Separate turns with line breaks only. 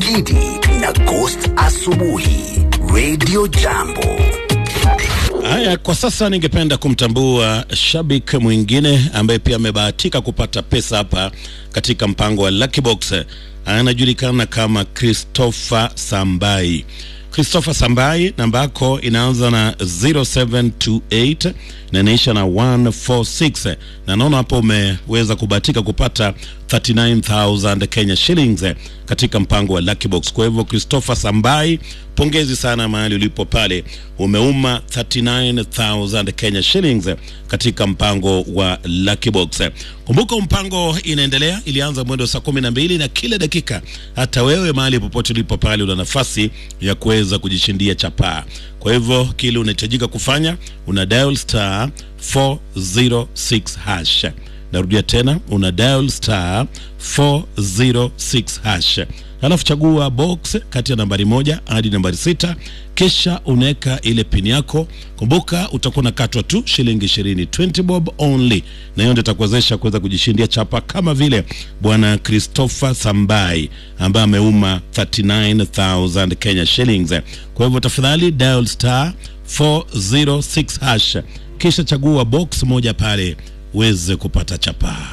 Gidi na Ghost Asubuhi Radio Jambo.
Haya, kwa sasa ningependa kumtambua shabiki mwingine ambaye pia amebahatika kupata pesa hapa katika mpango wa Lucky Box. Anajulikana kama Christopher Sambai. Christopher Sambai, namba yako inaanza na 0728 na inaisha na 146, na naona hapo umeweza kubahatika kupata 39000 Kenya shillings katika mpango wa Lucky Box. Kwa hivyo Christopher Sambai, pongezi sana mahali ulipo pale, umeuma 39000 Kenya shillings katika mpango wa Lucky Box. Kumbuka mpango inaendelea, ilianza mwendo saa kumi na mbili na kila dakika, hata wewe mahali popote ulipo pale una nafasi ya kuweza kujishindia chapaa. Kwa hivyo kile unahitajika kufanya una dial star 406 hash. Narudia tena, una dial star 406 hash, alafu chagua box kati ya nambari moja hadi nambari sita, kisha unaweka ile pini yako. Kumbuka utakuwa unakatwa tu shilingi ishirini, 20 bob only, na hiyo ndio itakuwezesha kuweza kujishindia chapa kama vile bwana Christopher Sambai ambaye ameuma 39000 Kenya shillings. Kwa hivyo tafadhali dial star 406 hash, kisha chagua box moja pale uweze kupata chapa.